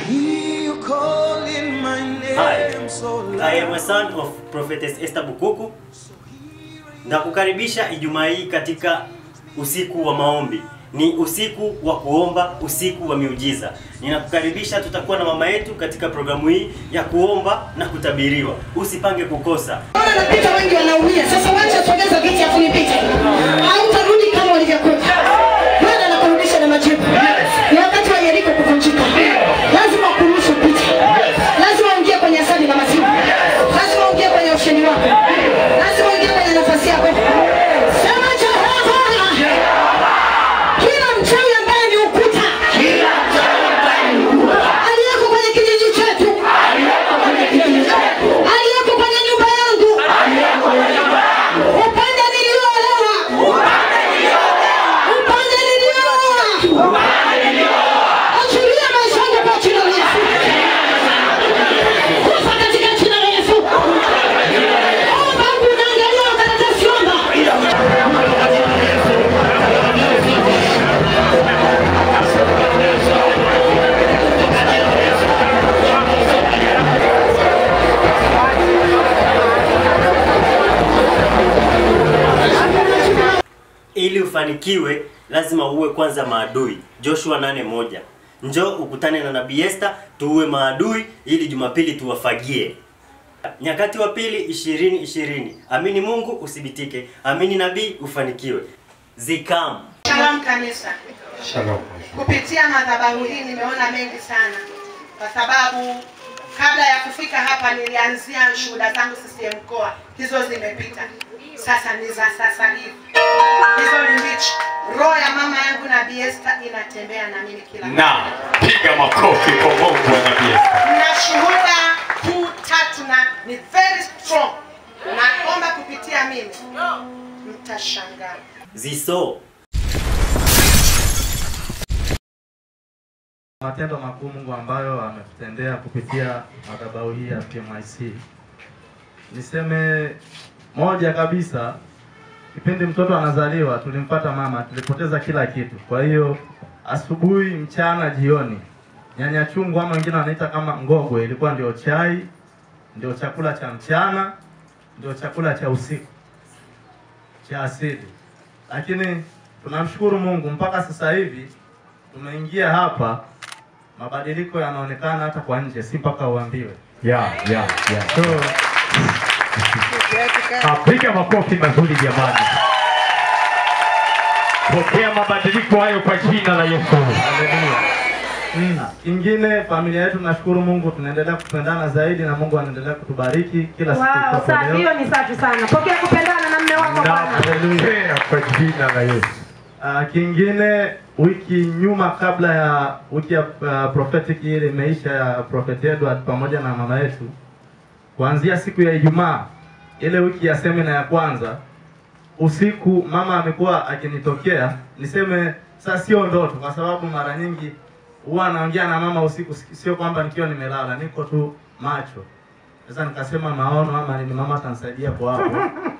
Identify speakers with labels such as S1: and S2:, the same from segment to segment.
S1: hear you calling my
S2: Hi,
S1: name so
S2: I am a
S1: loud.
S2: son of Prophetess Esther Bukuku. Na kukaribisha Ijumaa hii katika usiku wa maombi. Ni usiku wa kuomba, usiku wa miujiza. Ninakukaribisha, tutakuwa na mama yetu katika programu hii ya kuomba na kutabiriwa. Usipange kukosa.
S3: Bwana napita wengi wanaumia. Sasa wacha sogeza viti afu nipite. Hautarudi kama ulivyokuja. Bwana anakurudisha na majibu. Ni wakati wa Yeriko kuvunjika. Lazima kuruhusu upite. Lazima uingie kwenye asali na maziwa. Lazima uingie kwenye usheni wako. Lazima uingie kwenye nafasi yako. Sema Jehova. Kila mchawi ambaye ni ukuta. Aliyeko kwenye kijiji chetu. Aliyeko kwenye nyumba yangu. Upande nilioolewa. Upande niliooa. Achilia maisha yangu kwa jina la Yesu. Kufa katika jina la Yesu. Omba huku unaangalia karatasi omba.
S2: Ili ufanikiwe lazima uwe kwanza maadui. Joshua 8:1. Njoo ukutane na Nabii Esther tuue maadui ili Jumapili tuwafagie. Nyakati wa pili 20 20. Amini Mungu usibitike. Amini nabii ufanikiwe. Zikam.
S4: Shalom kanisa.
S5: Shalom.
S4: Kupitia madhabahu hii nimeona mengi sana, kwa sababu kabla ya kufika hapa nilianzia shuhuda zangu CCM mkoa, hizo zimepita, sasa ni za sasa hivi, hizo ni mbichi. Roho ya mama yangu Nabii Esther inatembea na mimi kila
S5: Na piga makofi kwa Mungu wa Nabii Esther.
S4: na shuhuda kuu tatu na ni very strong. Naomba kupitia mimi mtashangaa.
S2: Ziso.
S6: matendo makuu Mungu ambayo ametutendea kupitia madhabahu hii ya PMIC. Niseme moja kabisa, kipindi mtoto anazaliwa tulimpata mama, tulipoteza kila kitu. Kwa hiyo asubuhi, mchana, jioni, nyanya chungu ama wengine wanaita kama ngogwe, ilikuwa ndio chai, ndio chakula cha mchana, ndio chakula cha usiku cha asili. Lakini tunamshukuru Mungu mpaka sasa hivi tumeingia hapa, mabadiliko yanaonekana hata kwa nje, si mpaka uambiwe.
S5: Ya, ya, ya.
S6: So,
S5: Ah, Piga makofi mazuri jamani. Pokea mabadiliko hayo kwa jina la Yesu.
S6: haleluya. Mm. Kingine familia yetu, nashukuru Mungu, tunaendelea kupendana zaidi na Mungu anaendelea kutubariki kila siku.
S7: Wow,
S6: itwapo
S7: safi.
S6: leo.
S7: Hiyo ni safi sana. Pokea kupendana na mme wako bwana.
S5: Napokea kwa jina la Yesu.
S6: Ah, kingine wiki nyuma kabla ya wiki ya uh, prophetic ile imeisha ya Prophet Edward pamoja na mama yetu, kuanzia siku ya Ijumaa ile wiki ya semina ya kwanza usiku, mama amekuwa akinitokea niseme, sasa sio ndoto, kwa sababu mara nyingi huwa anaongea na mama usiku, sio kwamba nikiwa nimelala, niko tu macho. Sasa nikasema maono ama nini, mama atanisaidia kwa hapo.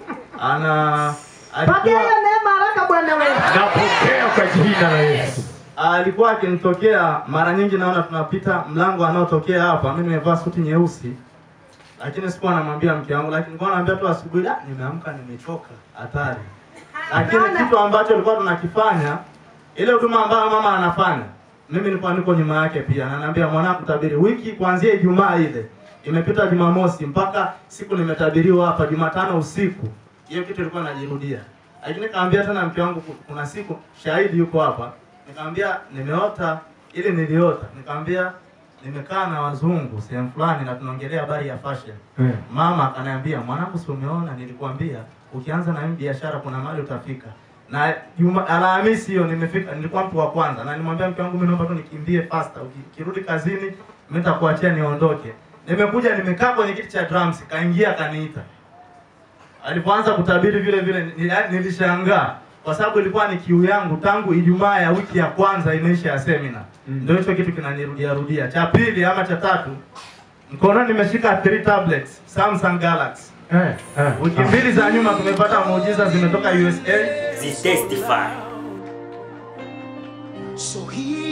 S6: Ana
S7: Pokea
S6: alikuwa
S7: hiyo neema haraka bwana wewe.
S5: Napokea kwa jina la Yesu.
S6: alikuwa akinitokea mara nyingi, naona tunapita mlango anaotokea hapa, mimi nimevaa suti nyeusi, lakini sikuwa namwambia mke wangu, lakini nilikuwa naambia tu asubuhi, "Ah, nimeamka nimechoka, hatari. Lakini kitu ambacho tulikuwa tunakifanya, ile huduma ambayo mama anafanya, mimi nilikuwa niko nyuma yake pia, na naambia mwanangu, tabiri wiki kuanzia Ijumaa ile imepita Jumamosi mpaka siku nimetabiriwa hapa Jumatano usiku, hiyo kitu ilikuwa najirudia. Lakini nikamwambia tena mke wangu, kuna siku shahidi yuko hapa, nikamwambia nimeota ili niliota, nikamwambia nimekaa na wazungu sehemu fulani na tunaongelea habari ya fashion.
S5: Mm.
S6: Mama akaniambia mwanangu, si umeona, nilikwambia ukianza na hii biashara kuna mahali utafika. Na Juma Alhamisi hiyo nimefika, nilikuwa mtu wa kwanza, na nimwambia mke wangu, mimi naomba tu nikimbie faster, ukirudi kazini mimi nitakuachia niondoke. Nimekuja nimekaa kwenye kiti cha drums, kaingia akaniita. Alipoanza kutabiri vile vile nili- nilishangaa kwa sababu ilikuwa ni kiu yangu tangu Ijumaa ya wiki ya kwanza imeisha ya semina.
S5: Mm.
S6: Ndio hicho kitu kinanirudia rudia. Cha pili ama cha tatu, mkononi nimeshika 3 tablets Samsung Galaxy.
S5: Eh, eh.
S6: Wiki mbili za nyuma tumepata muujiza zimetoka USA.
S2: Zitestify.
S1: So here